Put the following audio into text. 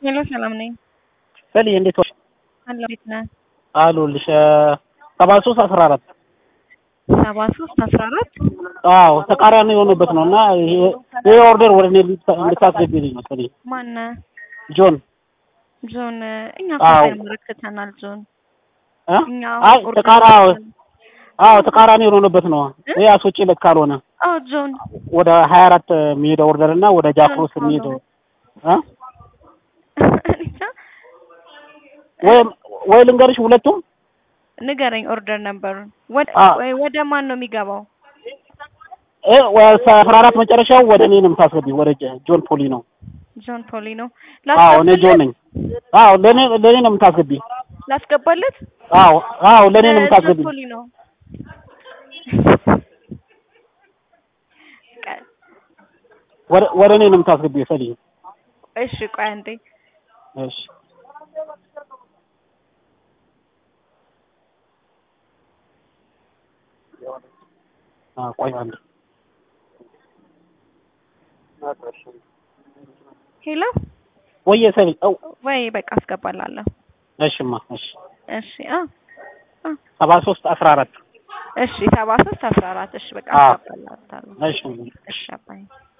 ሄሎ ሰላም ነኝ። ሰሊ እንዴት ዋልሽ? አለሁ ቤት ነህ? አሉልሽ ሰባ ሶስት አስራ አራት ሰባ ሶስት አስራ አራት አዎ ተቃራኒ የሆነበት ነው እና ይሄ ይሄ ኦርደር ወደ እኔ እንድታስገቢልኝ ነው ሰሊ ማነህ? ጆን ጆን እኛ አዎ። ኮምፒውተር መረከተናል ጆን እ? እኛ አይ ኦርደር ተቃራ አድርገን- አዎ ተቃራኒ የሆነበት ነው እ? ይሄ አስወጪለት ካልሆነ አዎ ጆን ወደ ሀያ አራት የሚሄደው ኦርደር እና ወደ ጃክሮስ ጆን የሚሄደው ካልሆነ። እ? እኔ እንጃ። ወይ ወይ ልንገርሽ ሁለቱም ንገረኝ ኦርደር ነበሩን ወደ አ ወይ ወደ ማን ነው የሚገባው? እ አስራ አራት መጨረሻው ወደ እኔ ነው የምታስገቢው ወደ ጀ- ጆን ፖሊ ነው ጆን ፖሊ ነው አዎ እኔ ጆን ላስገባለት ነኝ አዎ ለእኔ ለእኔ ነው የምታስገቢ ላስገባለት አዎ አዎ ለእኔ ነው ጆን የምታስገቢ ፖሊ ነው ቀ- ወደ ወደ እኔ ነው የምታስገቢ ሰሊ እሺ ቆይ አንዴ እሺ አዎ ቆይ አንዴ ሄሎ ወየ ሰሊ ው ወይ በቃ አስገባላለሁ እሽማ እሺ እሺ አ አ ሰባ ሶስት አስራ አራት እሺ ሰባ ሶስት አስራ አራት እሺ በቃ አዎ አስገባላለሁ እሺ እሺ አባዬ